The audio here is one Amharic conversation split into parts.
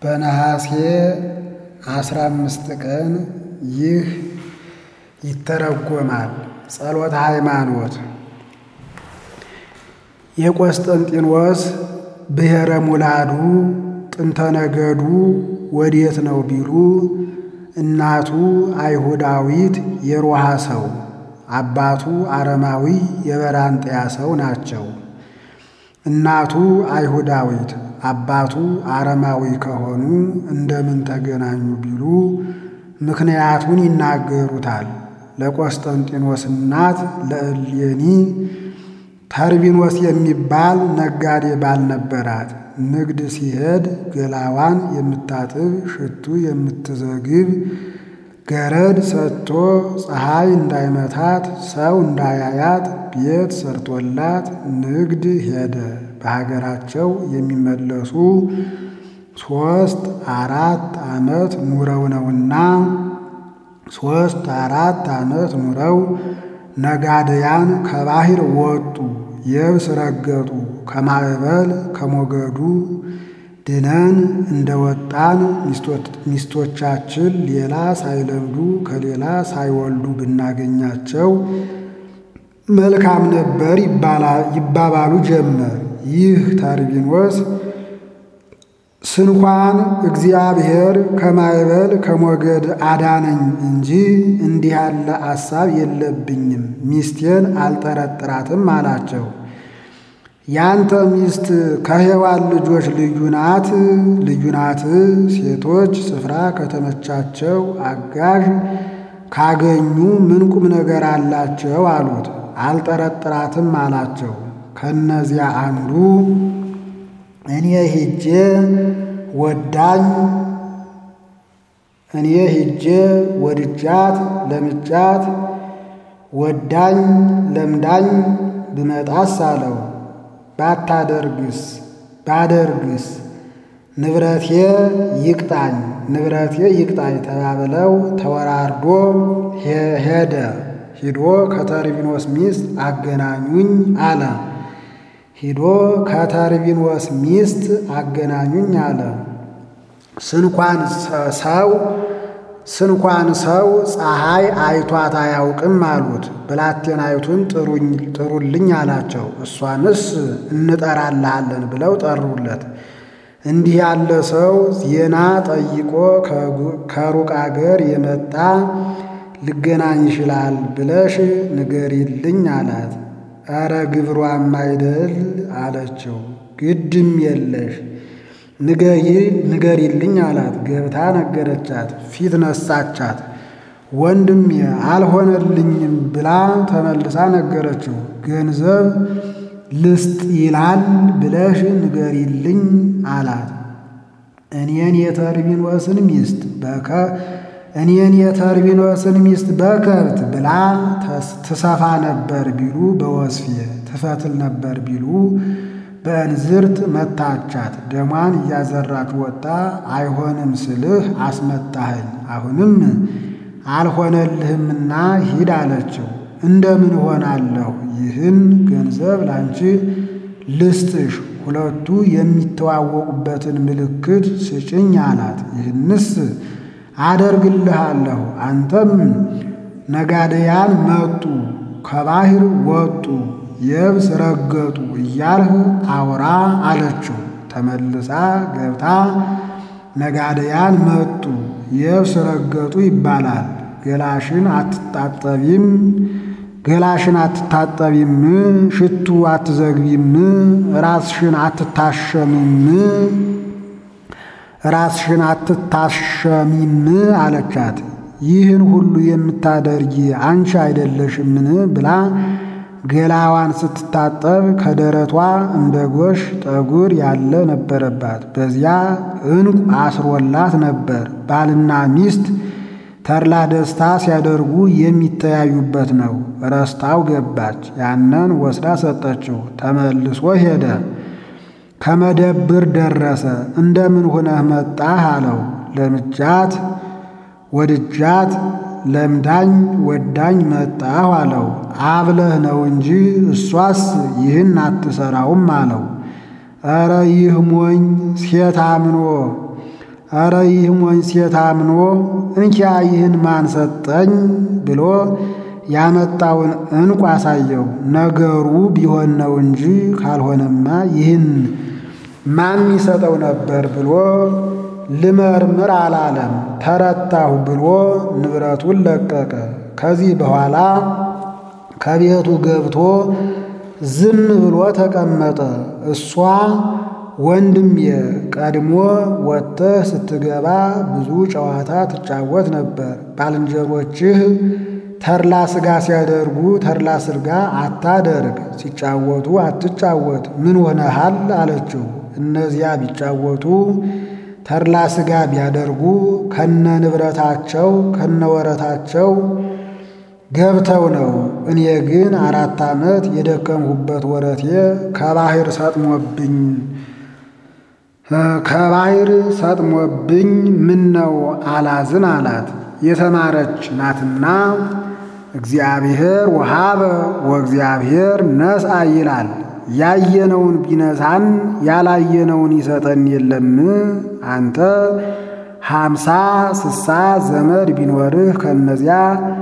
በነሐሴ አስራ አምስት ቀን ይህ ይተረጎማል። ጸሎተ ሃይማኖት የቆስጠንጢኖስ ብሔረ ሙላዱ ጥንተ ነገዱ ወዴት ነው ቢሉ እናቱ አይሁዳዊት የሮሃ ሰው አባቱ አረማዊ የበራንጥያ ሰው ናቸው። እናቱ አይሁዳዊት አባቱ አረማዊ ከሆኑ እንደምን ተገናኙ ቢሉ ምክንያቱን ይናገሩታል። ለቆስጠንጢኖስ እናት ለእሌኒ ተርቢኖስ የሚባል ነጋዴ ባል ነበራት። ንግድ ሲሄድ ገላዋን የምታጥብ ሽቱ የምትዘግብ ገረድ ሰጥቶ ፀሐይ እንዳይመታት ሰው እንዳያያት ቤት ሰርቶላት ንግድ ሄደ። በሀገራቸው የሚመለሱ ሦስት አራት ዓመት ኑረው ነውና ሦስት አራት ዓመት ኑረው ነጋደያን ከባሕር ወጡ፣ የብስ ረገጡ። ከማዕበል ከሞገዱ ድነን እንደወጣን ሚስቶቻችን ሌላ ሳይለምዱ ከሌላ ሳይወልዱ ብናገኛቸው መልካም ነበር ይባባሉ ጀመር። ይህ ተርቢኖስ ስንኳን እግዚአብሔር ከማዕበል ከሞገድ አዳነኝ እንጂ እንዲህ ያለ አሳብ የለብኝም፣ ሚስቴን አልጠረጥራትም አላቸው። ያንተ ሚስት ከሔዋን ልጆች ልዩ ናት ልዩ ናት። ሴቶች ስፍራ ከተመቻቸው አጋዥ ካገኙ ምን ቁም ነገር አላቸው አሉት። አልጠረጥራትም አላቸው። ከነዚያ አንዱ እኔ ሂጄ ወዳኝ እኔ ሂጄ ወድጃት ለምጃት ወዳኝ ለምዳኝ ብመጣስ አለው። ባታደርግስ ባደርግስ ንብረቴ ይቅጣኝ ንብረቴ ይቅጣኝ ተባብለው ተወራርዶ ሄደ። ሂዶ ከተርቢኖስ ሚስት አገናኙኝ አለ። ሂዶ ከተርቢኖስ ሚስት አገናኙኝ አለ። ስንኳን ሰው ስንኳን ሰው ፀሐይ አይቷት አያውቅም አሉት። ብላቴናይቱን ጥሩልኝ አላቸው። እሷንስ እንጠራልሃለን ብለው ጠሩለት። እንዲህ ያለ ሰው ዜና ጠይቆ ከሩቅ አገር የመጣ ልገናኝ ይችላል ብለሽ ንገሪልኝ አላት። ኧረ ግብሯም አይደል አለችው። ግድም የለሽ ንገሪልኝ አላት። ገብታ ነገረቻት። ፊት ነሳቻት። ወንድሜ አልሆነልኝም ብላ ተመልሳ ነገረችው። ገንዘብ ልስጥ ይላል ብለሽ ንገሪልኝ አላት። እኔን የተርቢኖስን ሚስት በከ እኔን የተርቢኖስን ሚስት በከብት ብላ ትሰፋ ነበር ቢሉ በወስፌ ትፈትል ነበር ቢሉ በእንዝርት መታቻት። ደሟን እያዘራች ወጣ። አይሆንም ስልህ አስመጣኸኝ፣ አሁንም አልሆነልህምና ሂድ አለችው። እንደምን ሆናለሁ? ይህን ገንዘብ ላንቺ ልስጥሽ፣ ሁለቱ የሚተዋወቁበትን ምልክት ስጭኝ አላት። ይህንስ አደርግልሃለሁ። አንተም ነጋደያን መጡ፣ ከባሕር ወጡ፣ የብስ ረገጡ እያልህ አውራ አለችው። ተመልሳ ገብታ ነጋደያን መጡ፣ የብስ ረገጡ ይባላል። ገላሽን አትታጠቢም ገላሽን አትታጠቢም፣ ሽቱ አትዘግቢም፣ ራስሽን አትታሸሚም ራስሽን አትታሸሚም አለቻት። ይህን ሁሉ የምታደርጊ አንቺ አይደለሽምን ብላ ገላዋን ስትታጠብ ከደረቷ እንደ ጎሽ ጠጉር ያለ ነበረባት። በዚያ ዕንቁ አስሮላት ነበር። ባልና ሚስት ተድላ ደስታ ሲያደርጉ የሚተያዩበት ነው። ረስታው ገባች። ያንን ወስዳ ሰጠችው። ተመልሶ ሄደ። ከመደብር ደረሰ። እንደምን ሆነህ መጣህ አለው። ለምጃት ወድጃት ለምዳኝ ወዳኝ መጣሁ አለው። አብለህ ነው እንጂ እሷስ ይህን አትሰራውም አለው። ኧረ ይህ ሞኝ ሴት አምኖ ኧረ ይህ ሞኝ ሴት አምኖ እንኪያ ይህን ማን ሰጠኝ ብሎ ያመጣውን ዕንቁ አሳየው። ነገሩ ቢሆን ነው እንጂ ካልሆነማ ይህን ማን ይሰጠው ነበር ብሎ ልመርምር አላለም። ተረታሁ ብሎ ንብረቱን ለቀቀ። ከዚህ በኋላ ከቤቱ ገብቶ ዝም ብሎ ተቀመጠ። እሷ ወንድሜ ቀድሞ ወጥተህ ስትገባ ብዙ ጨዋታ ትጫወት ነበር። ባልንጀሮችህ ተድላ ሥጋ ሲያደርጉ ተድላ ሥጋ አታደርግ፣ ሲጫወቱ አትጫወት፣ ምን ሆነሃል አለችው። እነዚያ ቢጫወቱ ተድላ ሥጋ ቢያደርጉ ከነ ንብረታቸው ከነ ወረታቸው ገብተው ነው። እኔ ግን አራት ዓመት የደከምሁበት ወረቴ ከባሕር ሰጥሞብኝ ከባሕር ሰጥሞብኝ ምን ነው አላዝን አላት። የተማረች ናትና እግዚአብሔር ወሃበ ወእግዚአብሔር ነስአ ይላል። ያየነውን ቢነሳን ያላየነውን ይሰጠን የለም። አንተ ሃምሳ ስሳ ዘመድ ቢኖርህ ከነዚያ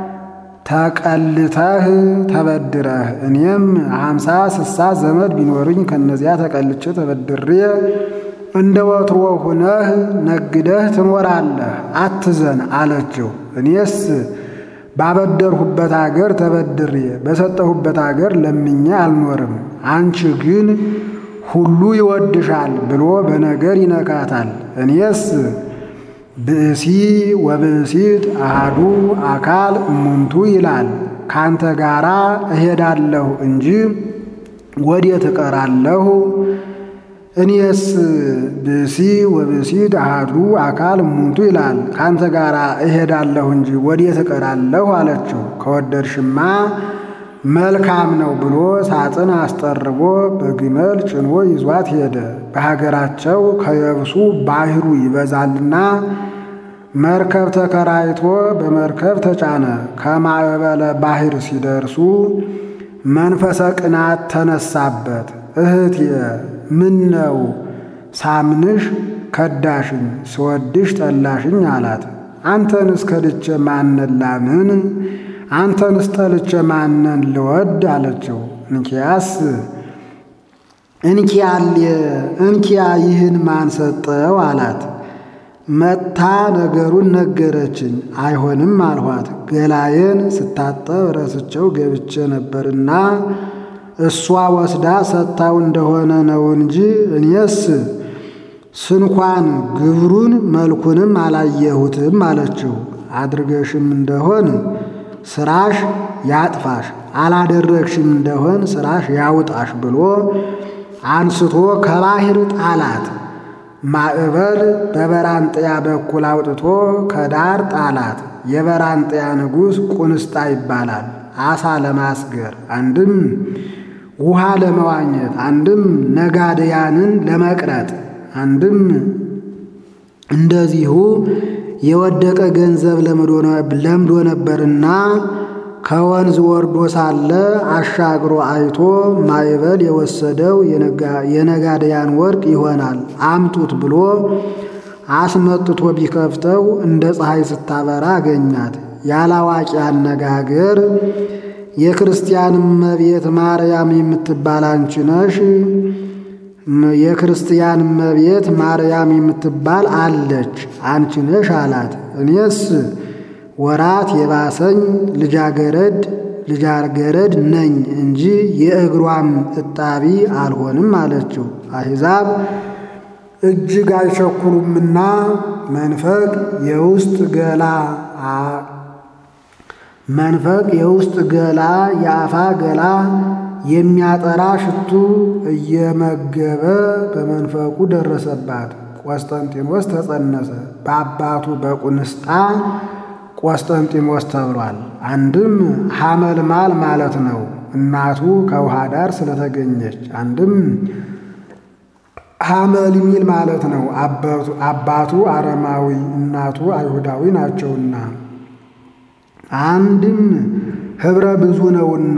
ተቀልተህ ተበድረህ እኔም ሃምሳ ስሳ ዘመድ ቢኖርኝ ከነዚያ ተቀልቼ ተበድሬ እንደ ወትሮ ሁነህ ነግደህ ትኖራለህ፣ አትዘን አለችው። እኔስ ባበደርሁበት አገር ተበድሬ በሰጠሁበት አገር ለምኜ አልኖርም። አንቺ ግን ሁሉ ይወድሻል ብሎ በነገር ይነካታል። እኔስ ብእሲ ወብእሲት አሃዱ አካል እሙንቱ ይላል። ካንተ ጋራ እሄዳለሁ እንጂ ወዴት እቀራለሁ? እኔስ ብእሲ ወብእሲት አሃዱ አካል እሙንቱ ይላል። ካንተ ጋር እሄዳለሁ እንጂ ወዴት እቀራለሁ አለችው። ከወደድሽማ መልካም ነው ብሎ ሳጥን አስጠርቦ በግመል ጭኖ ይዟት ሄደ። በሀገራቸው ከየብሱ ባህሩ ይበዛልና መርከብ ተከራይቶ በመርከብ ተጫነ። ከማዕበለ ባህር ሲደርሱ መንፈሰ ቅናት ተነሳበት። እህቴ ምን ነው ሳምንሽ ከዳሽኝ፣ ስወድሽ ጠላሽኝ አላት። አንተንስ ከድቼ ማነን ላምን? አንተንስ ጠልቼ ማነን ልወድ አለችው። እንኪያስ እንኪያል እንኪያ ይህን ማን ሰጠው አላት። መጥታ ነገሩን ነገረችኝ። አይሆንም አልኋት። ገላዬን ስታጠብ ረስቸው ገብቼ ነበርና እሷ ወስዳ ሰጥታው እንደሆነ ነው እንጂ እኔስ ስንኳን ግብሩን መልኩንም አላየሁትም አለችው። አድርገሽም እንደሆን ስራሽ ያጥፋሽ፣ አላደረግሽም እንደሆን ስራሽ ያውጣሽ ብሎ አንስቶ ከባሕር ጣላት። ማዕበል በበራንጥያ በኩል አውጥቶ ከዳር ጣላት። የበራንጥያ ንጉሥ ቁንስጣ ይባላል። አሳ ለማስገር አንድም ውሃ ለመዋኘት አንድም ነጋድያንን ለመቅረጥ አንድም እንደዚሁ የወደቀ ገንዘብ ለምዶ ነበርና ከወንዝ ወርዶ ሳለ አሻግሮ አይቶ ማዕበል የወሰደው የነጋድያን ወርቅ ይሆናል አምጡት ብሎ አስመጥቶ ቢከፍተው እንደ ፀሐይ ስታበራ አገኛት። ያላዋቂ አነጋገር የክርስቲያን እመቤት ማርያም የምትባል አንቺ ነሽ፣ የክርስቲያን እመቤት ማርያም የምትባል አለች አንቺ ነሽ አላት። እኔስ ወራት የባሰኝ ልጃገረድ ልጃገረድ ነኝ እንጂ የእግሯም እጣቢ አልሆንም አለችው። አሕዛብ እጅግ አይቸኩሉምና መንፈቅ የውስጥ ገላ መንፈቅ የውስጥ ገላ የአፋ ገላ የሚያጠራ ሽቱ እየመገበ በመንፈቁ ደረሰባት። ቆስጠንጢኖስ ተጸነሰ። በአባቱ በቁንስጣ ቆስጠንጢኖስ ተብሏል። አንድም ሐመልማል ማለት ነው፣ እናቱ ከውሃ ዳር ስለተገኘች። አንድም ሐመልሚል ማለት ነው፣ አባቱ አረማዊ እናቱ አይሁዳዊ ናቸውና። አንድም ኅብረ ብዙ ነውና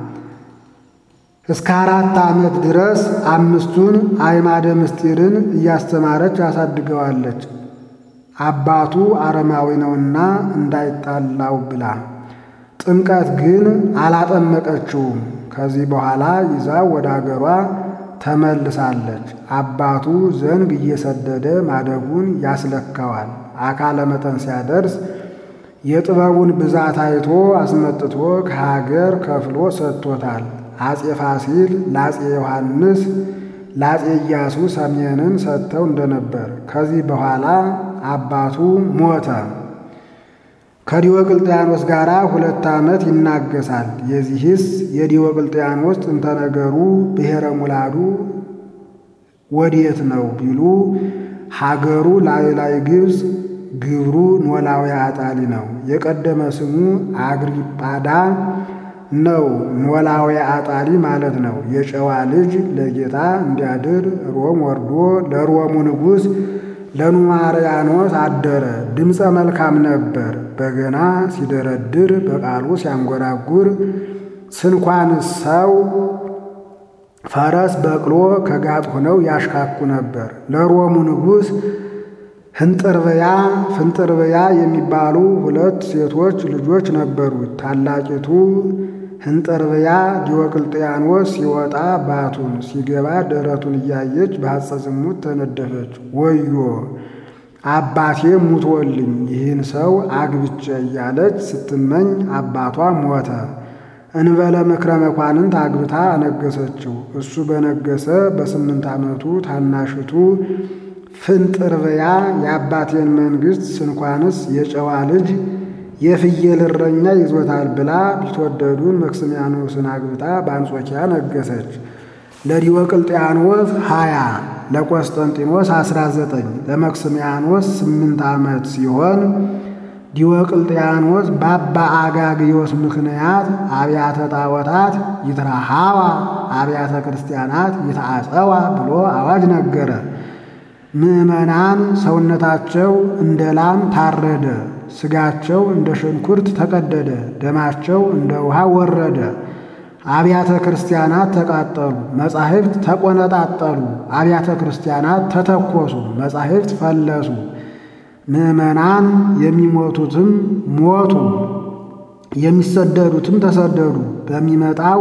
እስከ አራት ዓመት ድረስ አምስቱን አዕማደ ምስጢርን እያስተማረች አሳድገዋለች። አባቱ አረማዊ ነውና እንዳይጣላው ብላ። ጥምቀት ግን አላጠመቀችውም። ከዚህ በኋላ ይዛው ወደ አገሯ ተመልሳለች። አባቱ ዘንግ እየሰደደ ማደጉን ያስለካዋል። አካለ መጠን ሲያደርስ የጥበቡን ብዛት አይቶ አስመጥቶ ከሀገር ከፍሎ ሰጥቶታል። አፄ ፋሲል ለአፄ ዮሐንስ ለአፄ ኢያሱ ሰሜንን ሰጥተው እንደነበር ከዚህ በኋላ አባቱ ሞተ። ከዲዮቅልጥያኖስ ጋር ሁለት ዓመት ይናገሳል። የዚህስ የዲዮቅልጥያኖስ ጥንተ ነገሩ ብሔረ ሙላዱ ወዴት ነው ቢሉ ሀገሩ ላይ ላይ ግብፅ፣ ግብሩ ኖላዊ አጣሊ ነው። የቀደመ ስሙ አግሪጳዳ ነው። ኖላዊ አጣሊ ማለት ነው። የጨዋ ልጅ ለጌታ እንዲያድር ሮም ወርዶ ለሮሙ ንጉሥ ለኑማርያኖስ አደረ። ድምፀ መልካም ነበር። በገና ሲደረድር በቃሉ ሲያንጎራጉር ስንኳን ሰው ፈረስ በቅሎ ከጋጥ ሆነው ያሽካኩ ነበር። ለሮሙ ንጉሥ ህንጥርብያ ፍንጥርብያ የሚባሉ ሁለት ሴቶች ልጆች ነበሩት። ታላቂቱ ህንጥርብያ ዲዮቅልጥያኖስ ሲወጣ ባቱን ሲገባ ደረቱን እያየች በሐፀ ዝሙት ተነደፈች። ወዮ አባቴ ሙቶልኝ ይህን ሰው አግብቼ እያለች ስትመኝ አባቷ ሞተ። እንበለ ምክረ መኳንንት አግብታ አነገሰችው። እሱ በነገሰ በስምንት ዓመቱ ታናሽቱ ፍንጥርብያ የአባቴን መንግሥት ስንኳንስ የጨዋ ልጅ የፍየል እረኛ ይዞታል ብላ ቢትወደዱን መክስሚያኖስን አግብታ በአንጾኪያ ነገሰች። ለዲዮቅልጥያኖስ ሀያ ለቆስጠንጢኖስ አስራ ዘጠኝ ለመክስሚያኖስ ስምንት ዓመት ሲሆን ዲዮቅልጥያኖስ በአባ አጋግዮስ ምክንያት አብያተ ጣዖታት ይትረሃዋ አብያተ ክርስቲያናት ይትአጸዋ ብሎ አዋጅ ነገረ። ምዕመናን ሰውነታቸው እንደ ላም ታረደ፣ ሥጋቸው እንደ ሽንኩርት ተቀደደ፣ ደማቸው እንደ ውሃ ወረደ። አብያተ ክርስቲያናት ተቃጠሉ፣ መጻሕፍት ተቆነጣጠሉ። አብያተ ክርስቲያናት ተተኮሱ፣ መጻሕፍት ፈለሱ። ምዕመናን የሚሞቱትም ሞቱ፣ የሚሰደዱትም ተሰደዱ። በሚመጣው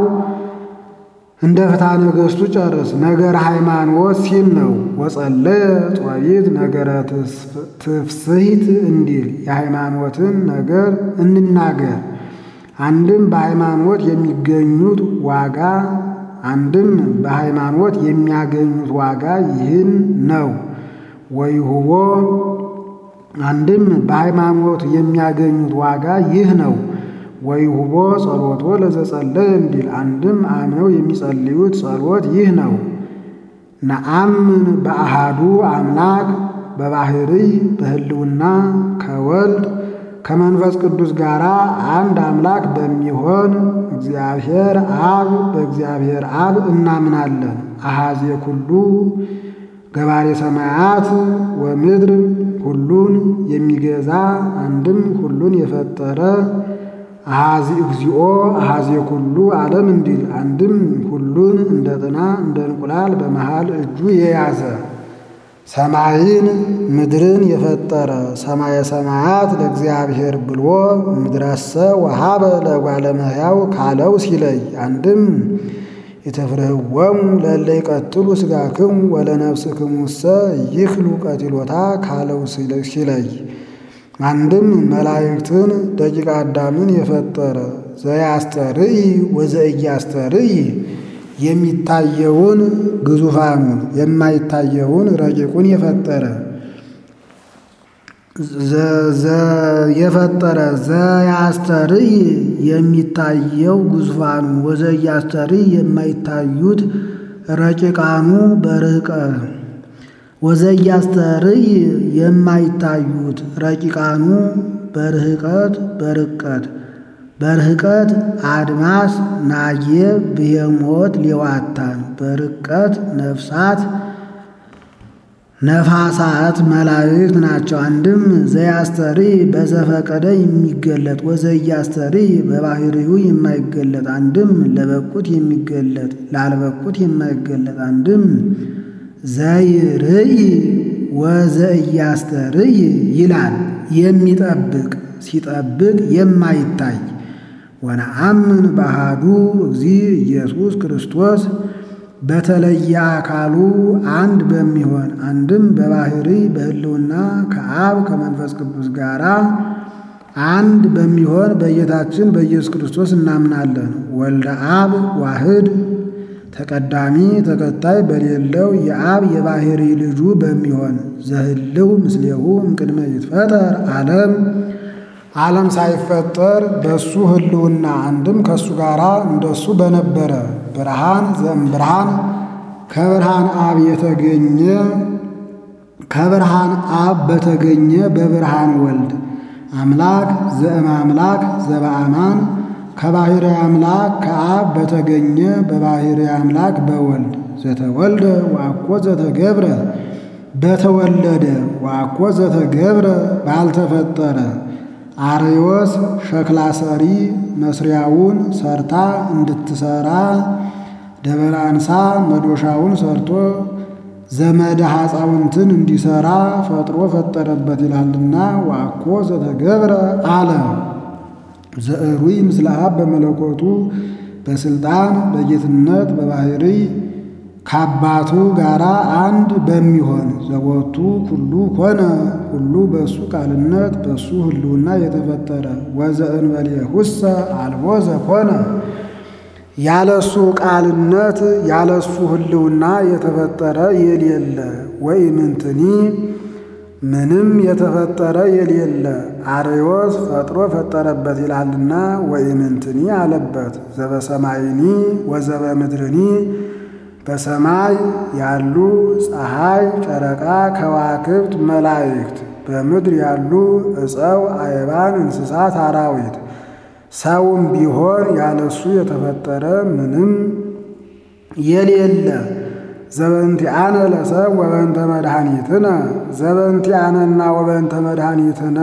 እንደ ፍትሐ ነገሥቱ ጨርስ። ነገረ ሃይማኖት ሲል ነው። ወጸለየ ጦቢት ነገረ ትፍስሕት እንዲል የሃይማኖትን ነገር እንናገር። አንድም በሃይማኖት የሚገኙት ዋጋ አንድም በሃይማኖት የሚያገኙት ዋጋ ይህን ነው። ወይሁቦ አንድም በሃይማኖት የሚያገኙት ዋጋ ይህ ነው። ወይሁቦ ጸሎቶ ለዘጸለየ እንዲል አንድም አምነው የሚጸልዩት ጸሎት ይህ ነው። ነአምን በአሃዱ አምላክ በባህርይ በህልውና ከወልድ ከመንፈስ ቅዱስ ጋር አንድ አምላክ በሚሆን እግዚአብሔር አብ በእግዚአብሔር አብ እናምናለን። አሃዜ ኩሉ ገባሬ ሰማያት ወምድር ሁሉን የሚገዛ አንድም ሁሉን የፈጠረ አሃዚ እግዚኦ አሃዜ ኩሉ ዓለም እንዲል አንድም ሁሉን እንደ ጥና እንደ እንቁላል በመሃል እጁ የያዘ ሰማይን ምድርን የፈጠረ ሰማየ ሰማያት ለእግዚአብሔር ብሎ ምድረሰ ወሃበ ለእጓለ እመሕያው ካለው ሲለይ አንድም የተፍርህወሙ ለእለ ይቀትሉ ሥጋክሙ ወለነፍስክሙሰ ይክሉ ቀቲሎታ ካለው ሲለይ አንድም መላእክትን ደቂቀ አዳምን የፈጠረ ዘያስተርእይ ወዘእያስተርእይ የሚታየውን ግዙፋኑን የማይታየውን ረቂቁን የፈጠረ የፈጠረ ዘያስተርእይ የሚታየው ግዙፋኑ ወዘእያስተርእይ የማይታዩት ረቂቃኑ በርቀ ወዘእያስተርእይ የማይታዩት ረቂቃኑ በርህቀት በርቀት በርህቀት አድማስ ናጌብ ብሄሞት ሌዋታን በርቀት ነፍሳት ነፋሳት መላእክት ናቸው። አንድም ዘያስተርእይ በዘፈቀደ የሚገለጥ ወዘያስተርእይ በባህሪው የማይገለጥ አንድም ለበቁት የሚገለጥ ላልበቁት የማይገለጥ አንድም ዘይርእይ ወዘእያስተርይ ይላል። የሚጠብቅ ሲጠብቅ የማይታይ ወነአምን በአሐዱ እግዚ ኢየሱስ ክርስቶስ በተለየ አካሉ አንድ በሚሆን አንድም በባሕሪ በሕልውና ከአብ ከመንፈስ ቅዱስ ጋር አንድ በሚሆን በጌታችን በኢየሱስ ክርስቶስ እናምናለን። ወልደ አብ ዋህድ ተቀዳሚ ተከታይ በሌለው የአብ የባሕሪ ልጁ በሚሆን ዘህልው ምስሌሁ እምቅድመ ይትፈጠር ዓለም ዓለም ሳይፈጠር በሱ ሕልውና አንድም ከሱ ጋር እንደሱ በነበረ ብርሃን ዘእምብርሃን ከብርሃን አብ የተገኘ ከብርሃን አብ በተገኘ በብርሃን ወልድ አምላክ ዘእም አምላክ ዘበአማን ከባሕሪ አምላክ ከአብ በተገኘ በባሕሪ አምላክ በወልድ ዘተወልደ ወአኮ ዘተገብረ በተወለደ ወአኮ ዘተገብረ ባልተፈጠረ አርዮስ ሸክላ ሰሪ መስሪያውን ሰርታ እንድትሰራ ደበላ አንሳ መዶሻውን ሰርቶ ዘመደ ሐፃውንትን እንዲሰራ ፈጥሮ ፈጠረበት ይላልና ወአኮ ዘተገብረ አለ። ዘዕሩይ ምስለ አብ በመለኮቱ በስልጣን በጌትነት በባሕሪ ከአባቱ ጋራ አንድ በሚሆን ዘቦቱ ኩሉ ኮነ ሁሉ በእሱ ቃልነት በእሱ ሕልውና የተፈጠረ ወዘእንበሌሁሰ አልቦ ዘኮነ ያለሱ ቃልነት ያለሱ ሕልውና የተፈጠረ የሌለ ወኢምንትኒ ምንም የተፈጠረ የሌለ አርዮስ ፈጥሮ ፈጠረበት ይላልና ወኢምንትኒ አለበት ዘበሰማይኒ ወዘበ ምድርኒ በሰማይ ያሉ ፀሐይ፣ ጨረቃ፣ ከዋክብት፣ መላእክት በምድር ያሉ ዕፀው፣ አየባን፣ እንስሳት፣ አራዊት ሰውም ቢሆን ያለሱ የተፈጠረ ምንም የሌለ ዘበንቲአነ ለሰብ ወበንተ መድኃኒትነ ዘበንቲአነና ወበንተ መድኃኒትነ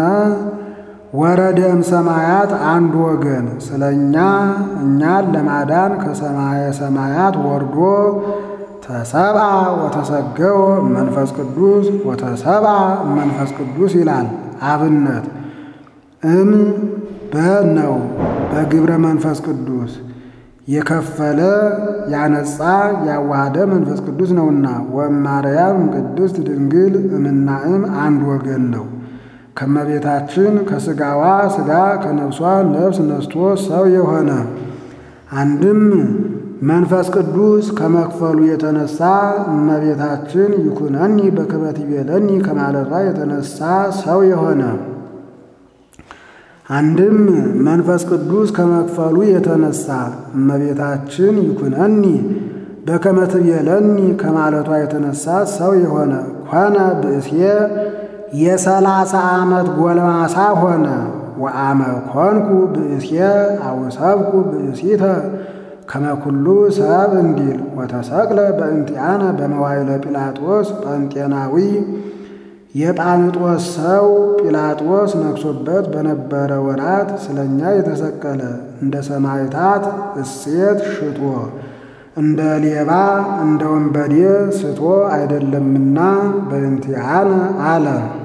ወረደም ሰማያት አንድ ወገን ስለ እኛ እኛን ለማዳን ከሰማየ ሰማያት ወርዶ ተሰብአ ወተሰገወ መንፈስ ቅዱስ ወተሰብአ መንፈስ ቅዱስ ይላል። አብነት እም በነው በግብረ መንፈስ ቅዱስ የከፈለ ያነጻ ያዋሃደ መንፈስ ቅዱስ ነውና ወማርያም ቅድስት ድንግል እምናእም አንድ ወገን ነው። ከመቤታችን ከሥጋዋ ሥጋ ከነፍሷ ነፍስ ነስቶ ሰው የሆነ አንድም መንፈስ ቅዱስ ከመክፈሉ የተነሳ እመቤታችን ይኩነኒ በከመ ትቤለኒ ከማለቷ የተነሳ ሰው የሆነ አንድም መንፈስ ቅዱስ ከመክፈሉ የተነሳ እመቤታችን ይኩነኒ በከመ ትቤለኒ ከማለቷ የተነሳ ሰው የሆነ ኮነ ብእሴ የሰላሳ ዓመት ጎልማሳ ሆነ። ወአመ ኮንኩ ብእሴ አውሰብኩ ብእሲተ ከመኩሉ ሰብ እንዲል ወተሰቅለ በእንቲአነ በመዋይለ ጲላጦስ ጳንጤናዊ የጳንጦስ ሰው ጲላጦስ ነግሶበት በነበረ ወራት ስለኛ የተሰቀለ እንደ ሰማዕታት እሴት ሽጦ እንደ ሌባ እንደ ወንበዴ ስቶ አይደለምና በእንቲአነ አለ።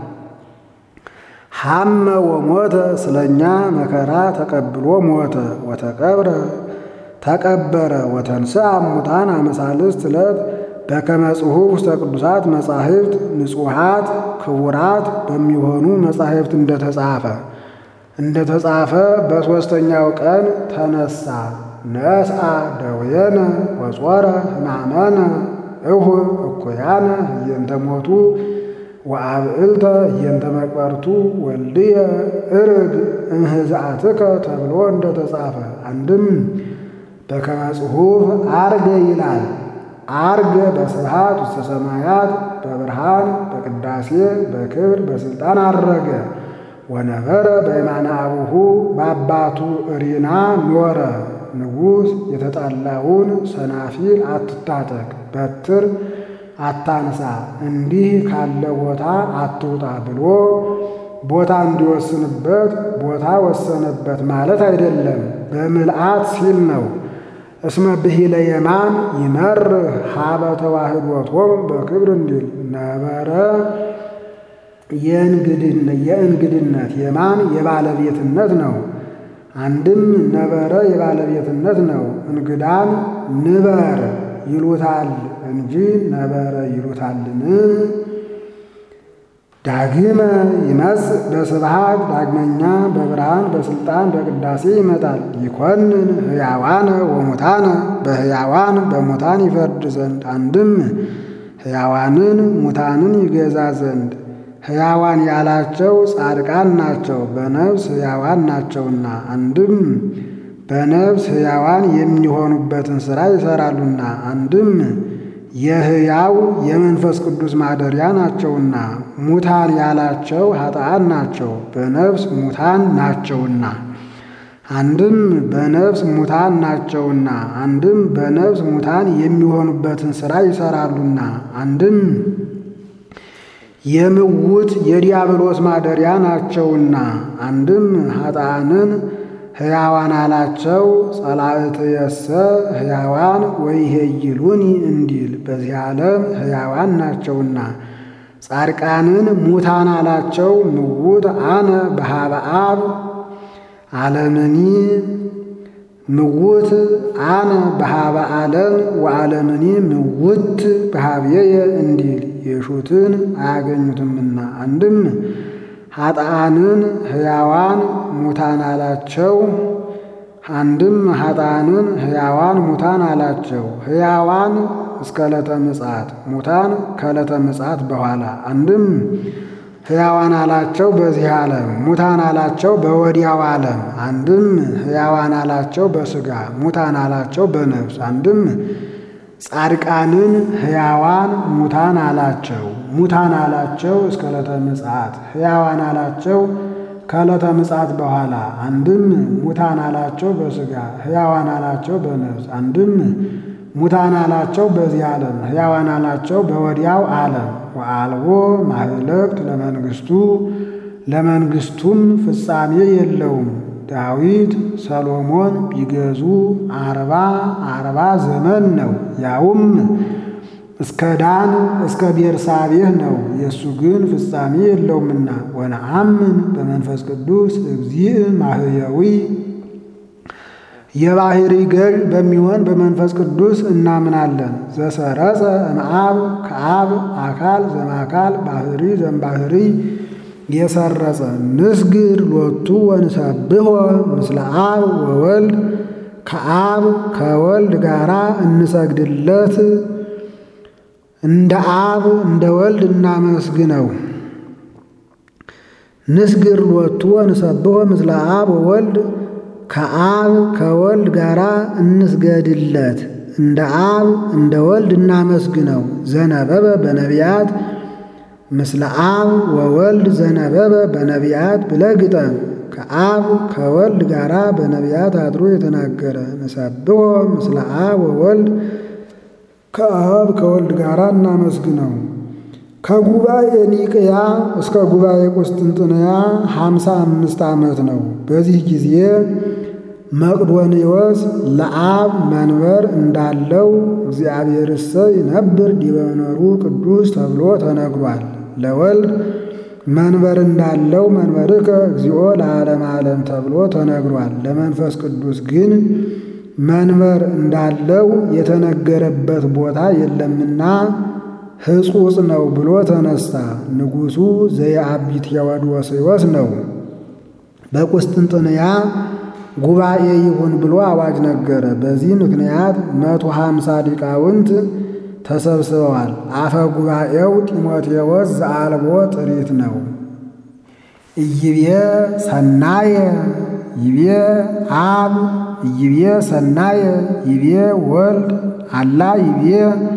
ሐመ ወሞተ ስለኛ መከራ ተቀብሎ ሞተ። ወተቀብረ ተቀበረ ወተንሥአ እሙታን አመ ሣልስት ዕለት በከመ ጽሑፍ ውስተ ቅዱሳት መጻሕፍት ንጹሓት ክቡራት በሚሆኑ መጻሕፍት እንደተጻፈ እንደተጻፈ በሦስተኛው ቀን ተነሳ። ነስአ ደዌነ ወጾረ ሕማመነ እሁ እኩያነ ህየንተ ሞቱ ወአብዕልተ ህየንተ መቅበርቱ ወልድየ እርግ እምህዛትከ ተብሎ እንደተጻፈ አንድም በከመ ጽሑፍ አርገ ይላል። አርገ በስብሐት ውስተ ሰማያት በብርሃን በቅዳሴ በክብር በሥልጣን አረገ። ወነበረ በየማነ አቡሁ በአባቱ እሪና ኖረ። ንጉሥ የተጣላውን ሰናፊል አትታጠቅ፣ በትር አታንሳ፣ እንዲህ ካለ ቦታ አትውጣ ብሎ ቦታ እንዲወስንበት ቦታ ወሰነበት ማለት አይደለም፣ በምልአት ሲል ነው። እስመ ብሂለ የማን ይመርህ ሀበ ተዋህዶቶሙ በክብር እንዲል ነበረ የእንግድነት የማን የባለቤትነት ነው። አንድም ነበረ የባለቤትነት ነው። እንግዳን ንበር ይሉታል እንጂ ነበረ ይሉታልን? ዳግመ ይመጽእ በስብሐት ዳግመኛ በብርሃን በስልጣን በቅዳሴ ይመጣል። ይኮንን ሕያዋነ ወሙታነ በሕያዋን በሙታን ይፈርድ ዘንድ አንድም ሕያዋንን ሙታንን ይገዛ ዘንድ ሕያዋን ያላቸው ጻድቃን ናቸው፣ በነፍስ ሕያዋን ናቸውና። አንድም በነፍስ ሕያዋን የሚሆኑበትን ሥራ ይሠራሉና። አንድም የሕያው የመንፈስ ቅዱስ ማደሪያ ናቸውና። ሙታን ያላቸው ኃጥአን ናቸው፣ በነፍስ ሙታን ናቸውና። አንድም በነፍስ ሙታን ናቸውና። አንድም በነፍስ ሙታን የሚሆኑበትን ሥራ ይሠራሉና። አንድም የምውት የዲያብሎስ ማደሪያ ናቸውና። አንድም ኃጥአንን ሕያዋን አላቸው። ጸላእትየሰ ሕያዋን ወይሄይሉኒ እንዲል በዚህ ዓለም ሕያዋን ናቸውና። ጻድቃንን ሙታን አላቸው። ምውት አነ በሃበ አብ ዓለምኒ ምውት አነ በሃበ ዓለም ወዓለምኒ ምውት በሃብየየ እንዲል የሹትን አያገኙትምና። አንድም ኃጥአንን ሕያዋን ሙታን አላቸው። አንድም ኃጥአንን ሕያዋን ሙታን አላቸው። ሕያዋን እስከ ዕለተ ምጽአት፣ ሙታን ከዕለተ ምጽአት በኋላ። አንድም ሕያዋን አላቸው በዚህ ዓለም፣ ሙታን አላቸው በወዲያው ዓለም። አንድም ሕያዋን አላቸው በሥጋ፣ ሙታን አላቸው በነፍስ። አንድም ጻድቃንን ሕያዋን ሙታን አላቸው። ሙታን አላቸው እስከ ዕለተ ምጽአት፣ ሕያዋን አላቸው ከዕለተ ምጽአት በኋላ። አንድም ሙታን አላቸው በሥጋ፣ ሕያዋን አላቸው በነፍስ። አንድም ሙታን አላቸው በዚህ ዓለም፣ ሕያዋን አላቸው በወዲያው ዓለም። ወአልቦ ማህለቅት ለመንግሥቱ ለመንግሥቱም ፍጻሜ የለውም። ዳዊት ሰሎሞን ቢገዙ አርባ አርባ ዘመን ነው። ያውም እስከ ዳን እስከ ቤርሳቤህ ነው። የእሱ ግን ፍጻሜ የለውምና ወነአምን በመንፈስ ቅዱስ እግዚእ ማህየዊ የባሕሪ ገዥ በሚሆን በመንፈስ ቅዱስ እናምናለን። ዘሰረጸ እምአብ ከአብ አካል ዘማካል ባሕሪ ዘምባሕሪ የሰረጸ ንስግድ ሎቱ ወንሰብሖ ምስለ አብ ወወልድ ከአብ ከወልድ ጋራ እንሰግድለት እንደ አብ እንደ ወልድ እናመስግነው። ንስግድ ሎቱ ወንሰብሖ ምስለ አብ ወወልድ ከአብ ከወልድ ጋራ እንስገድለት እንደ አብ እንደ ወልድ እናመስግነው። ዘነበበ በነቢያት ምስለ አብ ወወልድ ዘነበበ በነቢያት ብለህ ግጠም። ከአብ ከወልድ ጋራ በነቢያት አድሮ የተናገረ ንሰብሖ ምስለ አብ ወወልድ ከአብ ከወልድ ጋራ እናመስግነው። ከጉባኤ ኒቅያ እስከ ጉባኤ ቁስጥንጥንያ ሀምሳ አምስት ዓመት ነው። በዚህ ጊዜ መቅዶንዮስ ለአብ መንበር እንዳለው እግዚአብሔርሰ ይነብር ዲበ መንበሩ ቅዱስ ተብሎ ተነግሯል። ለወልድ መንበር እንዳለው መንበርከ እግዚኦ ለዓለም ዓለም ተብሎ ተነግሯል። ለመንፈስ ቅዱስ ግን መንበር እንዳለው የተነገረበት ቦታ የለምና ሕጹጽ ነው ብሎ ተነሳ። ንጉሡ ዘየአቢ ቴዎዶስዮስ ነው። በቁስጥንጥንያ ጉባኤ ይሁን ብሎ አዋጅ ነገረ። በዚህ ምክንያት መቶ ሀምሳ ሊቃውንት ተሰብስበዋል። አፈ ጉባኤው ጢሞቴዎስ ዘአልቦ ጥሪት ነው። ኢይቤ ሰናየ ይቤ አብ ኢይቤ ሰናየ ይቤ ወልድ አላ ይቤ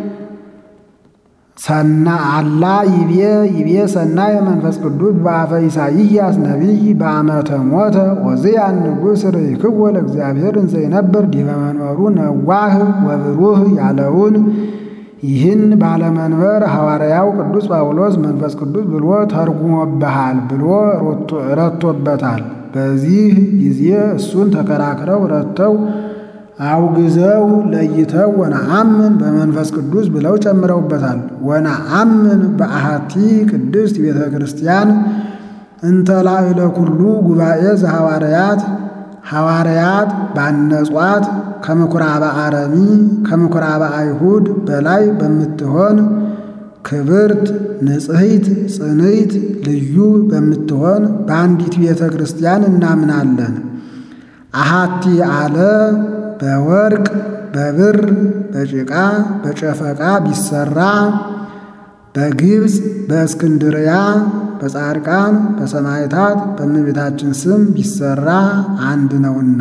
ሰና አላ ይቤ ይቤ ሰናየ መንፈስ ቅዱስ በአፈ ኢሳይያስ ነቢይ በአመተ ሞተ ዖዝያን ንጉሥ ርኢክዎ ለእግዚአብሔር እንዘ ይነብር ዲበ መንበሩ ነዋህ ወብሩህ ያለውን ይህን ባለመንበር ሐዋርያው ቅዱስ ጳውሎስ መንፈስ ቅዱስ ብሎ ተርጉሞብሃል ብሎ ረቶበታል። በዚህ ጊዜ እሱን ተከራክረው ረተው አውግዘው ለይተው ወነአምን በመንፈስ ቅዱስ ብለው ጨምረውበታል። ወነአምን በአሐቲ ቅድስት ቤተ ክርስቲያን እንተ ላዕለ ኩሉ ጉባኤ ዘሐዋርያት ሐዋርያት ባነጿት ከምኵራበ አረሚ ከምኵራበ አይሁድ በላይ በምትሆን ክብርት ንጽሕት ጽንዕት ልዩ በምትሆን በአንዲት ቤተ ክርስቲያን እናምናለን። አሐቲ አለ በወርቅ በብር በጭቃ በጨፈቃ ቢሰራ በግብፅ በእስክንድርያ በጻድቃን በሰማዕታት በእመቤታችን ስም ቢሰራ አንድ ነውና።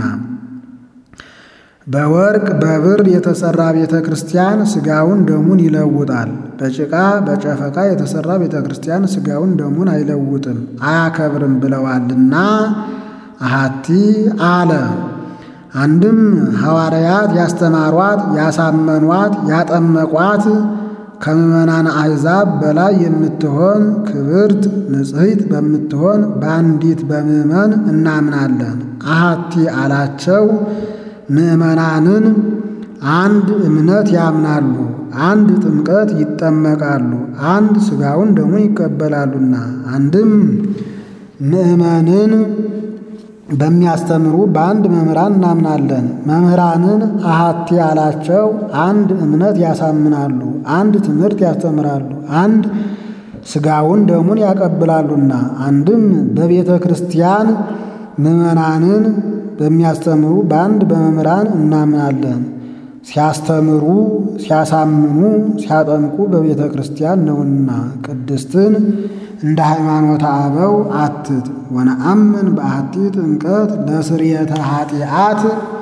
በወርቅ በብር የተሰራ ቤተ ክርስቲያን ሥጋውን ደሙን ይለውጣል። በጭቃ በጨፈቃ የተሰራ ቤተ ክርስቲያን ሥጋውን ደሙን አይለውጥም አያከብርም ብለዋልና አሐቲ አለ። አንድም ሐዋርያት ያስተማሯት ያሳመኗት ያጠመቋት ከምዕመናን አሕዛብ በላይ የምትሆን ክብርት ንጽሕት በምትሆን በአንዲት በምዕመን እናምናለን። አሐቲ አላቸው ምዕመናንን አንድ እምነት ያምናሉ፣ አንድ ጥምቀት ይጠመቃሉ፣ አንድ ሥጋውን ደሙን ይቀበላሉና አንድም ምዕመንን በሚያስተምሩ በአንድ መምህራን እናምናለን። መምህራንን አሐቲ አላቸው አንድ እምነት ያሳምናሉ፣ አንድ ትምህርት ያስተምራሉ፣ አንድ ሥጋውን ደሙን ያቀብላሉና አንድም በቤተ ክርስቲያን ምዕመናንን በሚያስተምሩ በአንድ በመምህራን እናምናለን። ሲያስተምሩ ሲያሳምኑ ሲያጠምቁ በቤተ ክርስቲያን ነውና ቅድስትን እንደ ሃይማኖተ አበው አትት ወነአምን በአሐቲ ጥምቀት ለስርየተ ኃጢአት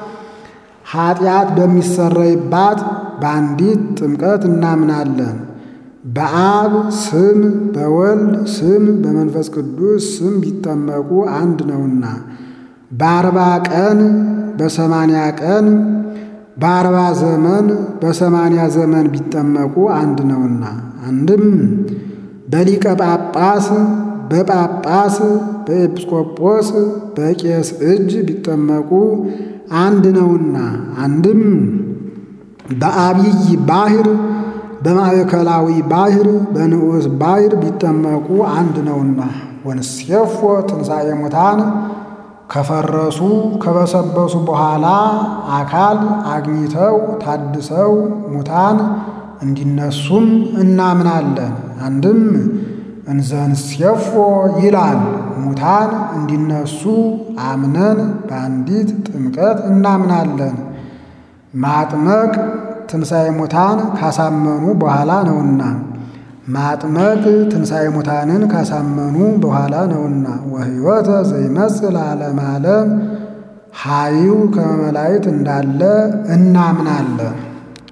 ኃጢአት በሚሰረይባት በአንዲት ጥምቀት እናምናለን። በአብ ስም በወልድ ስም በመንፈስ ቅዱስ ስም ቢጠመቁ አንድ ነውና በአርባ ቀን በሰማንያ ቀን በአርባ ዘመን በሰማንያ ዘመን ቢጠመቁ አንድ ነውና አንድም በሊቀ ጳጳስ በጳጳስ በኤጲስቆጶስ በቄስ እጅ ቢጠመቁ አንድ ነውና አንድም በአብይ ባሕር በማዕከላዊ ባሕር በንዑስ ባሕር ቢጠመቁ አንድ ነውና ወንሴፎ ትንሣኤ ሙታን ከፈረሱ ከበሰበሱ በኋላ አካል አግኝተው ታድሰው ሙታን እንዲነሱም እናምናለን። አንድም እንዘንሴፎ ይላል ሙታን እንዲነሱ አምነን በአንዲት ጥምቀት እናምናለን። ማጥመቅ ትንሣኤ ሙታን ካሳመኑ በኋላ ነውና ማጥመቅ ትንሣኤ ሙታንን ካሳመኑ በኋላ ነውና ወሕይወተ ዘይመጽእ ለዓለመ ዓለም ኃይው ከመ መላእክት እንዳለ እናምናለን።